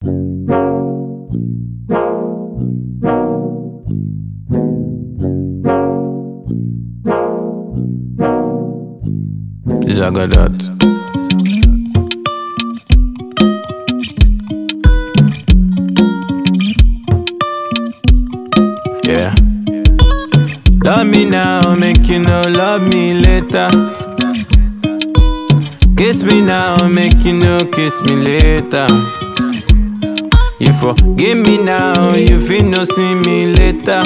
Zagadat. Yeah. Love me now, make you know love me later. Kiss me now, make you know kiss me later. You forgive me now, you feel no see me later.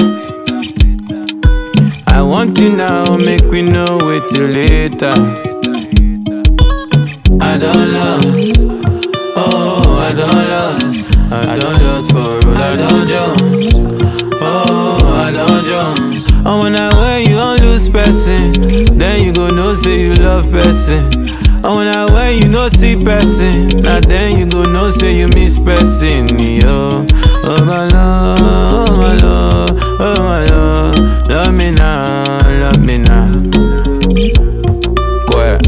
I want you now, make we know wait till later. I don't lost, oh I don't lost, I don't lost for road, I don't Jones, oh I don't Jones. Oh when I wear you don't lose person, then you go know say you love person. Oh when I wear you no see person, now then you go know say you miss person. Yo, oh my love, oh my love, oh my love, love me now, love me now. Quiet.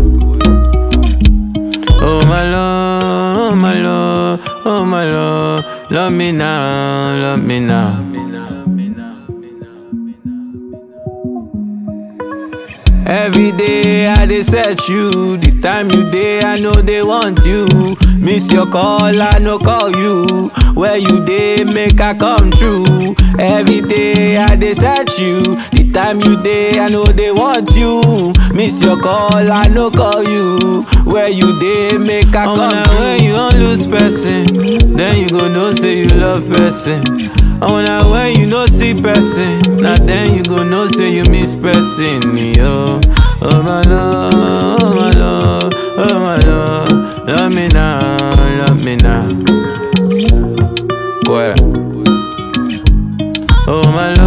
Oh my love, oh my love, oh my love, love me now, love me now. Every day I dey search you, the time you dey I know they want you. Miss your call, I no call you. Where you dey make I come true. Every day I dey search you, the time you dey I know they want you. Miss your call, I no call you. Where you dey make I come true. When you don't lose person, then you go know say you love person. And when I when you no see person, now then you go know say you miss person, yo. Oh my love, oh my love, oh my love, love me now, love me now. Quiet. Oh my love.